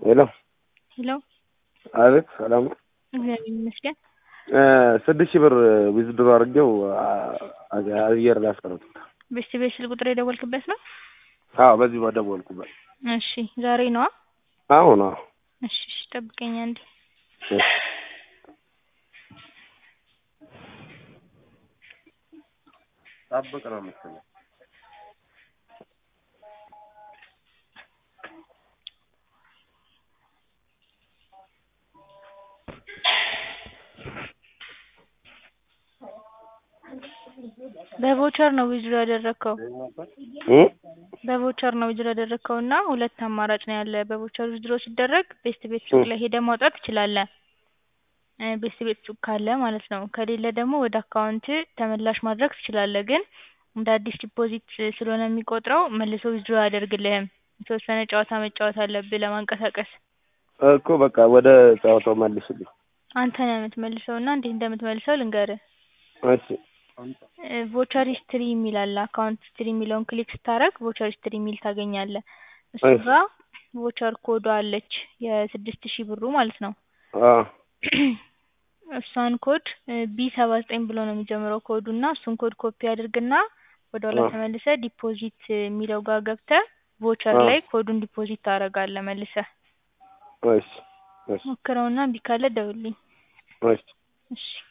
ሄሎ ሄሎ አቤት ሰላም ነው። እግዚአብሔር ይመስገን። ስድስት ሺህ ብር ዊዝድሮ አድርጌው አየር ላይ አስቀረጥኩት። ቤስት ቤት ስልክ ቁጥር የደወልክበት ነው? አዎ በዚህ በደወልኩበት። እሺ ዛሬ ነዋ? አሁን አዎ እሺ እሺ ጠብቀኝ አንዴ። እሺ። ጠብቅ ነው የምትለው። በቮቸር ነው ዊዝድሮ ያደረግከው? እ በቮቸር ነው ዊዝድሮ ያደረግከው እና ሁለት አማራጭ ነው ያለ። በቮቸር ዊዝድሮ ሲደረግ ቤስት ቤት ሱቅ ላይ ሄደህ ማውጣት ትችላለህ። እ ቤስት ቤት ሱቅ ካለ ማለት ነው። ከሌለ ደግሞ ወደ አካውንት ተመላሽ ማድረግ ትችላለህ። ግን እንደ አዲስ ዲፖዚት ስለሆነ የሚቆጥረው መልሶ ዊዝድሮ አያደርግልህም። የተወሰነ ጨዋታ መጫወት አለብህ ለማንቀሳቀስ። እኮ በቃ ወደ ጨዋታው መልስልኝ። አንተ ነህ የምትመልሰው እና እንዴት እንደምትመልሰው ልንገርህ። እሺ ቮቸር ሂስትሪ የሚል አለ። አካውንት ሂስትሪ የሚለውን ክሊክ ስታደርግ ቮቸር ሂስትሪ የሚል ታገኛለህ። እሱ እሺ። ጋር ቮቸር ኮዷ አለች የስድስት ሺህ ብሩ ማለት ነው። አዎ እሷን ኮድ ቢ ሰባ ዘጠኝ ብሎ ነው የሚጀምረው ኮዱ እና እሱን ኮድ ኮፒ አድርግና ወደ ኋላ አዎ። ተመልሰህ ዲፖዚት የሚለው ጋር ገብተህ ቮቸር አዎ። ላይ ኮዱን ዲፖዚት ታደርጋለህ መልሰህ። እሺ እሺ ሞክረውና እምቢ ካለ ደውልልኝ። እሺ እሺ